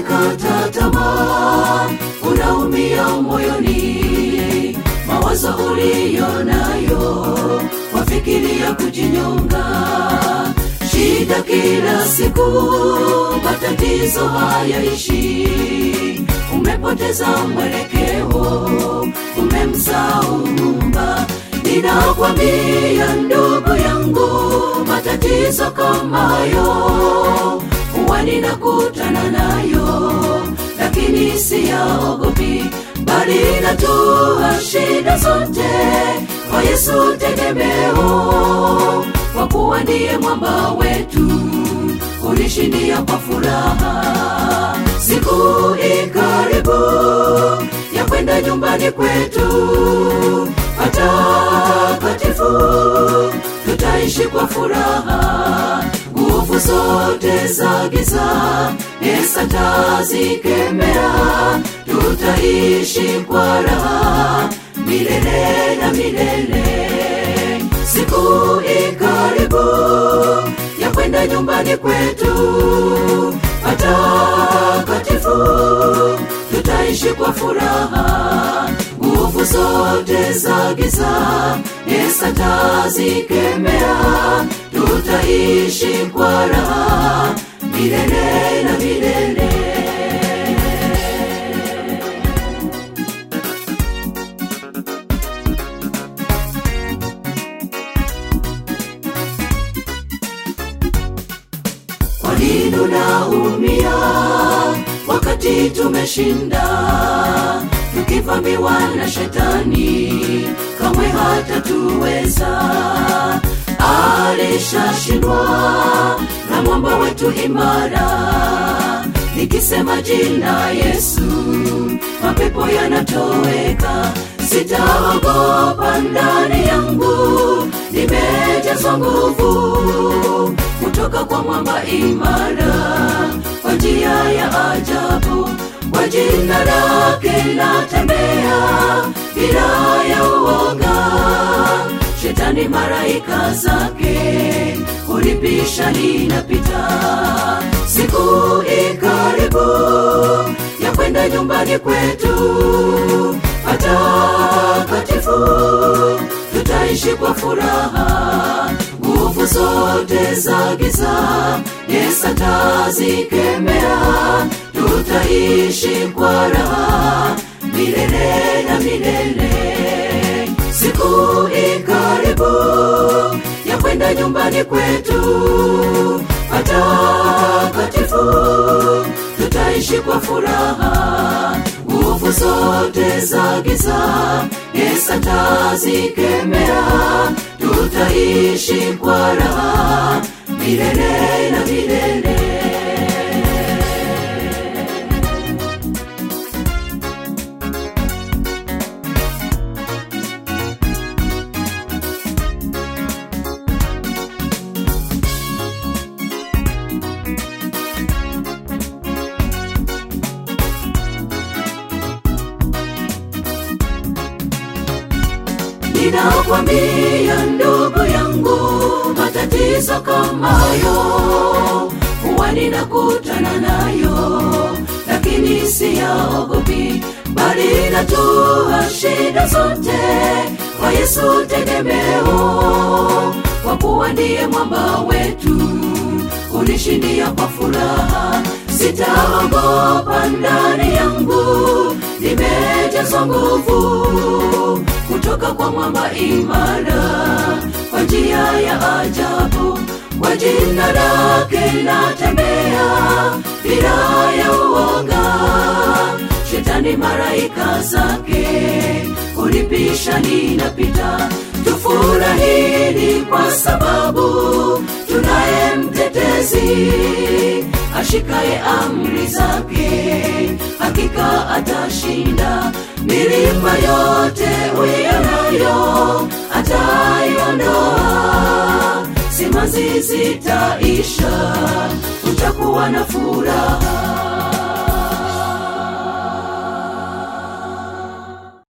umekata tamaa unaumia moyoni mawazo uliyo nayo wafikiria kujinyonga shida kila siku matatizo hayaishi umepoteza mwelekeo umemsaumba ninakwambia ndugu yangu matatizo kama hayo huwa ninakutana nayo lakini siyaogopi bali natua shida zote kwa yesu tegemeo kwa kuwa ndiye mwamba wetu unishindia kwa furaha siku ikaribu ya kwenda nyumbani kwetu patakatifu tutaishi kwa furaha nguvu zote za giza Yesu tazikemea tutaishi kwa raha milele na milele siku ikaribu ya kwenda nyumbani kwetu patakatifu tutaishi kwa furaha nguvu zote za giza Yesu tazikemea tutaishi kwa raha milele na milele kwa nini unaumia wakati tumeshinda tukivamiwa na shetani kamwe hatatuweza alishashindwa na mwamba wetu imara nikisema jina yesu mapepo yanatoweka sitaogopa ndani yangu nimejazwa nguvu kutoka kwa mwamba imara kwa njia ya ajabu kwa jina lake natembea bila ya uoga shetani maraika zake kulipisha ninapita siku ikaribu ya kwenda nyumbani kwetu patakatifu tutaishi kwa furaha nguvu zote za giza Yesu tazikemea tutaishi kwa raha milele na milele siku ikaribu ya kwenda nyumbani kwetu patakatifu tutaishi kwa furaha nguvu zote za giza Yesu tazikemea tutaishi kwa raha milele na milele ninakwambia ndugu yangu matatizo kama hayo huwa ninakutana nayo lakini siyaogopi bali natua shida zote kwa yesu tegemeo kwa kuwa ndiye mwamba wetu unishindia kwa furaha sitaogopa ndani yangu nimejazwa nguvu kutoka kwa mwamba imara kwa njia ya ajabu kwa jina lake natembea bila ya uoga shetani maraika zake kulipisha ninapita tufurahini kwa sababu tunaye mtetezi ashikaye amri zake hakika atashinda milima yote uionayo ataiondoa simanzi zitaisha utakuwa na furaha